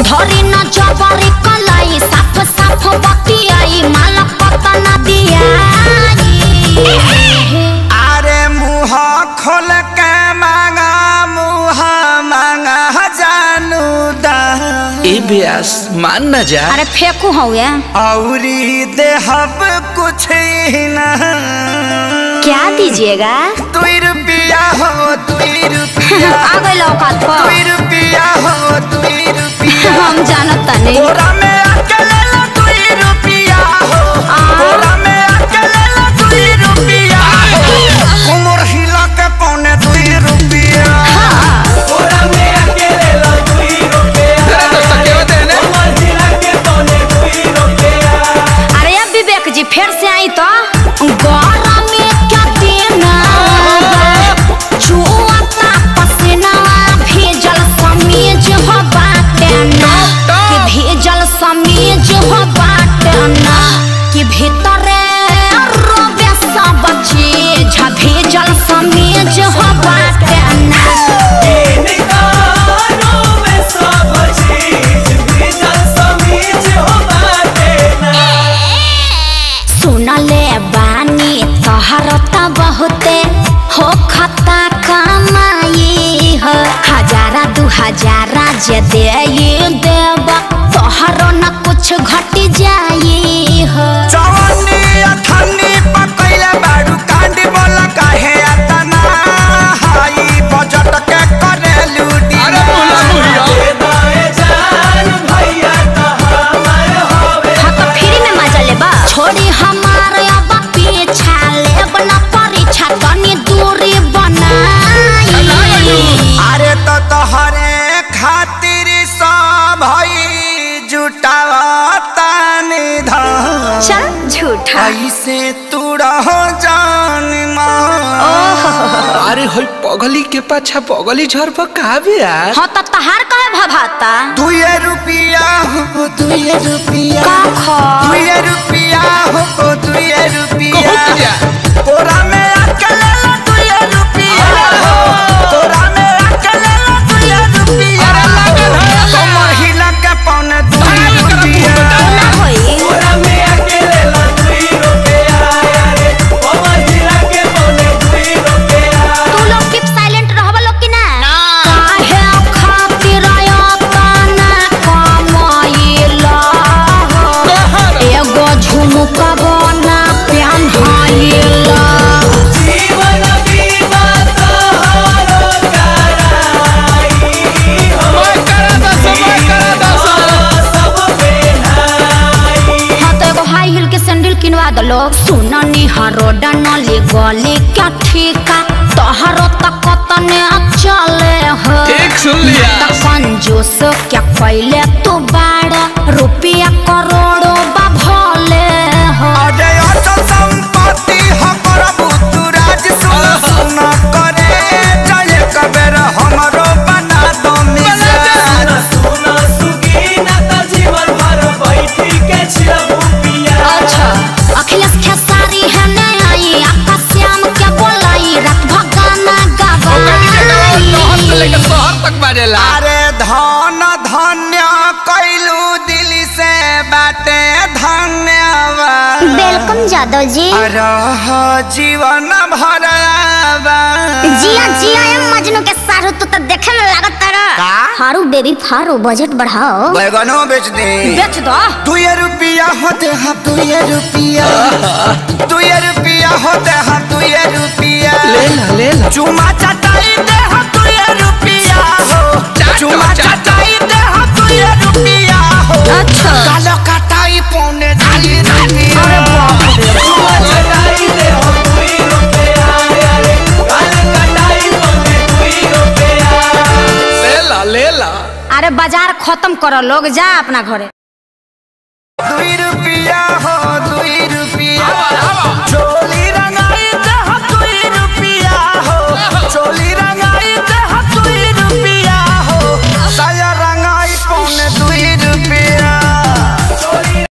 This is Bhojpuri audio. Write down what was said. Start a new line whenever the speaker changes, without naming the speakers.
धरी न जबरी कलाई साफ साफ बतियाई माला पता न दियाई
अरे मुँह खोल के मांगा मुँह मांगा जानू दा
ए ब्यास मान न जा
अरे फेंकू हो गया
औरी देहब कुछ ही ना
क्या दीजिएगा
दुई रुपया हो दुई रुपया
आ गई औकात पर
दुई रुपया हो दुई रुपया
हम जानत नहीं
बोरा में अकेले ला दुई रुपया हो बोरा में अकेले ला दुई रुपया हो उमर हिला के पौने दुई रुपया बोरा में अकेले ला दुई रुपया उमर हिला के पौने दुई रुपया
अरे अब विवेक जी फिर से आई तो गौरा में क्या देना छुआता पसीना भेजल समीज हो बाटे ना कि भेजल समीज हो बाटे ना कि भीतरे रोबे सब चीज भेजल समीज हो बाटे ना सुनले बानी तोहर त बहुते हो खता कमाई हो हजारा दू हजारा जे दे देब तोहर न कुछ घट जाई हो
जवानी अठन्नी पकैले बाडू कांडी बोला काहे अतना हाई बजट के करे लूटी अरे
हाँ तो फ्री में मजा लेबा छोड़ी हमार अब पीछा लेब न परीक्षा तनी दूरी बनाई
अरे तो तोहरे खातिर सब भई जुटावता निधन
चल झूठा
ऐसे तू रहो जान मान
अरे होई पगली के पाछा पगली झर पर का ब्यास
हाँ तो तहार कहे भभाता
दुए रुपया हो दुए रुपया
का खा
दुए रुपया हो दुए रुपया
कहत जा।
तोरा में अकेले ला दुए रुपया हो तोरा में अकेले ला दुए रुपया कमर हिला के पौने दुए रुपया
ना होई
तोरा में अकेले ला दुए रुपया रे कमर हिला के पौने दुए रुपया
तू लोग कीप साइलेंट रहबा लोग कि ना काहे खातिर अपना कमाइला एगो झुमका बना पेन्हाइला
जीवन बीमा तोहरो कराई हो सब बेनाई
हाँ तो एगो हाई हिल के सैंडल किनवा दलो सुननी हरो डनली गली क्या ठीका तोहरो तक तने चले हो
ठीक सुन लिया।
ना त कंजूस क्या कैले तू बाड़ा रुपया करोड़ों बा भले हो
अरे अचल संपत्ति हो करबू तू राज सुन सुन करे जय कबेर हमरो बना दो मिजान सुन सुगीना त जीवन भर बैठी के छिरबू पिया
अच्छा अखिलेश खेसारी है ने आई आकाश श्याम के बोलाई रात भगाना गवाई
शहर तक बाजेला
अरे धन धन्य कैलू दिल से बाटे धन्यवाद
वेलकम जादव जी
रह जीवन भर
जिया जिया एम मजनू के सारू तू तो देखे में लागत तारा
का?
हारू बेबी फारू बजट बढ़ाओ
बैगनो बेच दे
बेच दो
दुए रुपया होते हम दुए रुपया दुए रुपया होते हम दुए रुपया
ले ला ले ला
चुमा चटाई दे हम दुए रुपया हो चुमा चटाई दे हम दुए रुपया हो
अच्छा
कालो कटाई पौने दुए रुपया
अरे बाप रे
चुमा चटाई दे हम दुए रुपया अरे कालो कटाई पौने दुए रुपया
ले ला ले ला
अरे बाजार खत्म करो लोग जा अपना घरे
दुई रुपया हो दुई रुपया